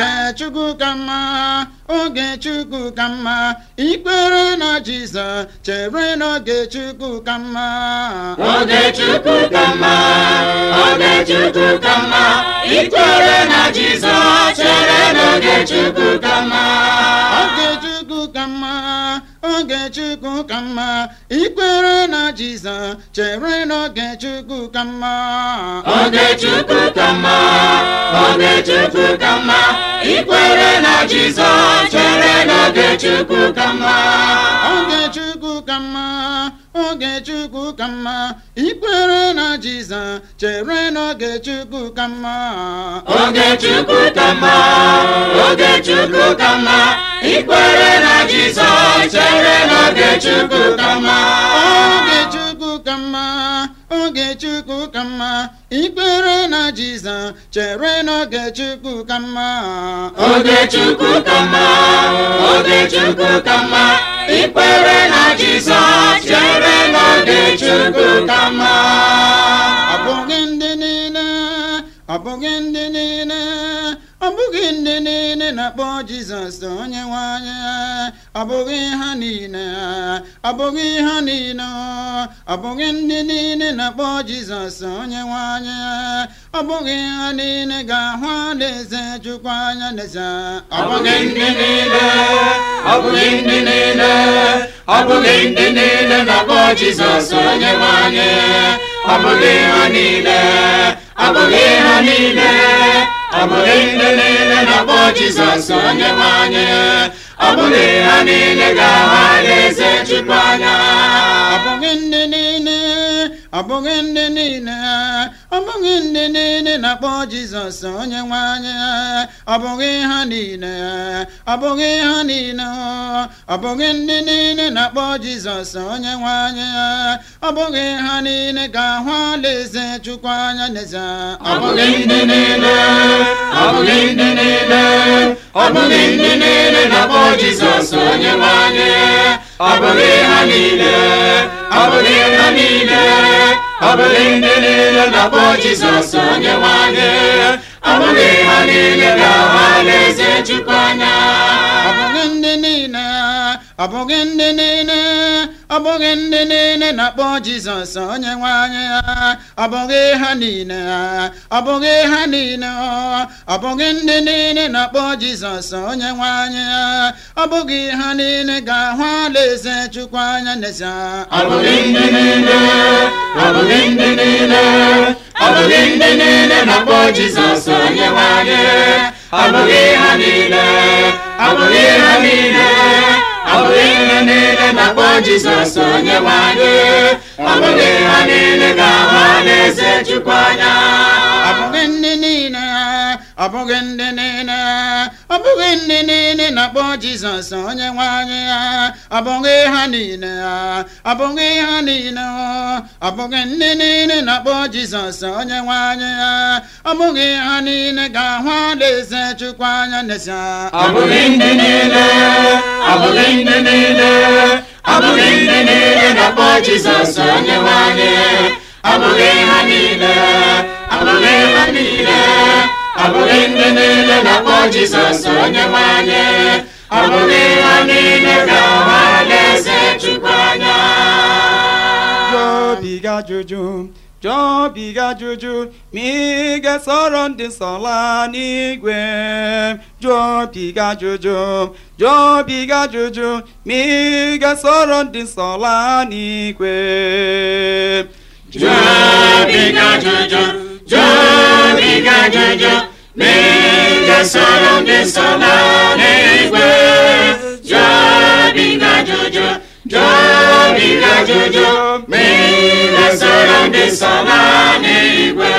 oge chukwu ka mma oge chukwu ka mma ikpere na jizọs chere n'oge chukwu ka mma oge chukwu ka mma oge chukwu ka mma ikwere na jizọs chere n'oge chukwu ka mma oge chukwu ka mma oge chukwu ka mma ikpere na jizọs chere n'oge chukwu ka mma oge chukwu ka mma oge chukwu ka mma ikwere na jizọs chere n'oge chukwu ka mma oge chukwu ka mma oge chukwu ka mma ikpere na jizọs chere n'oge chukwu ka mma oge chukwu ka mma oge chukwu ka mma ikwere na jizọs chere n'oge chukwu ka mma oge chukwu ka mma oge chukwu ka mma ikpere na jizọs chere n'oge chukwu ka mma oge chukwu ka mma oge chukwu ka mma ikwere na jizọs chere n'oge chukwu ka mma ọ bụghị ndị niile ọ bụghị ndị niile ọ bụghị ndị niile na-akpọ jizọs onye nwe anyị ọ bụghị ha niile ọ bụghị ha niile ọ bụghị ndị niile na-akpọ jizọs onye nwe anyị ọ bụghị ha niile ga-ahụ alaeze chukwu anya n'eze ọ bụghị ndị niile ọ bụghị ndị niile ọ bụghị ndị niile na-akpọ jizọs onye nwe anyị ọ bụghị ha niile ọ bụghị ha niile ọ bụghị ndị niile na-akpọ jizọs onye nwe anyị ọ bụghị ha niile ga-ahụ alaeze chukwu anya ọ bụghị ndị niile ọ bụghị ndị niile ọ bụghị ndị niile na-akpọ jizọs onye nwe anyị ọ bụghị ha niile ọ bụghị ha niile ọ bụghị ndị niile na-akpọ jizọs onye nwe anyị ọ bụghị ha niile ga-ahụ alaeze chukwu anya n'eze ọ bụghị ndị niile ọ bụghị ndị niile ọ bụghị ndị niile na-akpọ jizọs onye nwe anyị ọ bụghị ha niile ọ bụghị ha niile ọ bụghị ndị niile na-akpọ jizọs onye nwe anyị ọ bụghị ha niile ga-ahụ alaeze chukwu anya ọ bụghị ndị niile ọ bụghị ndị niile ọ bụghị ndị niile na-akpọ jizọs onye nwe anyị ọ bụghị ha niile ọ bụghị ha niile ọ bụghị ndị niile na-akpọ jizọs onye nwe anyị ọ bụghị ha niile ga-ahụ alaeze chukwu anya n'eze ọ bụghị ndị niile ọ bụghị ndị niile ọ bụghị ndị niile na-akpọ jizọs onye nwe anyị ọ bụghị ha niile ọ bụghị ha niile ọ bụghị ndị niile na-akpọ jizọs onye nwe anyị ọ bụghị ha niile ga-ahụ alaeze chukwu anya ọ bụghị ndị niile ọ bụghị ndị niile ọ bụghị ndị niile na-akpọ jizọs onye nwe anyị ọ bụghị ha niile ọ bụghị ha niile ọ bụghị ndị niile na-akpọ jizọs onye nwe anyị ọ bụghị ha niile ga-ahụ alaeze chukwu anya n'eze ọ bụghị ndị niile ọ bụghị ndị niile ọ bụghị ndị niile na-akpọ jizọs onye nwe anyị ọ bụghị ha niile ọ bụghị ha niile ọ bụghị ndị niile na-akpọ jizọs onye nwe anyị ọ bụghị ha niile ga-ahụ alaeze chukwu anya jụọbiga ajụjụ jụọbiga ajụjụ ma ị ga-esoro ndị nsọ laa n'igwe jụọbiga ajụjụ jụọbiga ajụjụ ma ị ga-esoro ndị nsọ laa n'igwe jụọbiga ajụjụ jụọbiga ajụjụ ma ị ga-esoro ndị nsọ laa n'igwe jụọbiga ajụjụ jụọbiga ajụjụ ma ị ga-esoro ndị nsọ laa n'igwe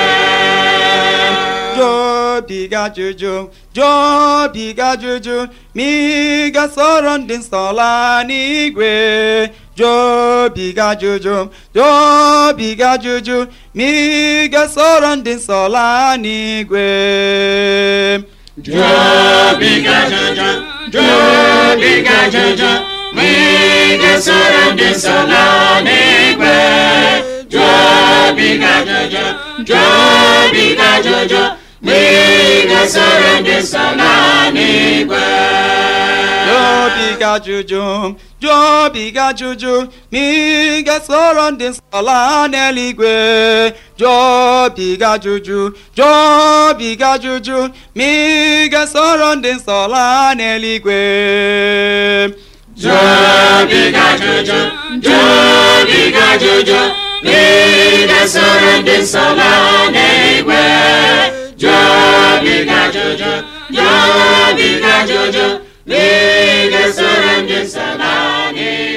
jụọbiga ajụjụ jụọbiga ajụjụ ma ị ga-esoro ndị nsọ laa n'igwe jụọbiga ajụjụ jụọbiga ajụjụ ma ị ga-esoro ndị nsọ laa n'igwe jụọbiga ajụjụ jụọbiga ajụjụ ma ị ga-esoro ndị nsọ laa n'igwe jụọbiga ajụjụ jụọbiga ajụjụ ma ị ga-esoro ndị nsọ laa ajụjụ jụọbiga ajụjụ ma ị ga-esoro ndị nsọ laa n'eluigwe jụọbiga ajụjụ jụọbiga ajụjụ ma ị ga-esoro ndị nsọ laa n'eluigwe jụọbiga ajụjụ jụọbiga ajụjụ ma ị ga-esoro ndị nsọ laa n'eluigwe jụọbiga ajụjụ jụọbiga ajụjụ ma ị ga-esoro ndị nsọ laa n'eluigwe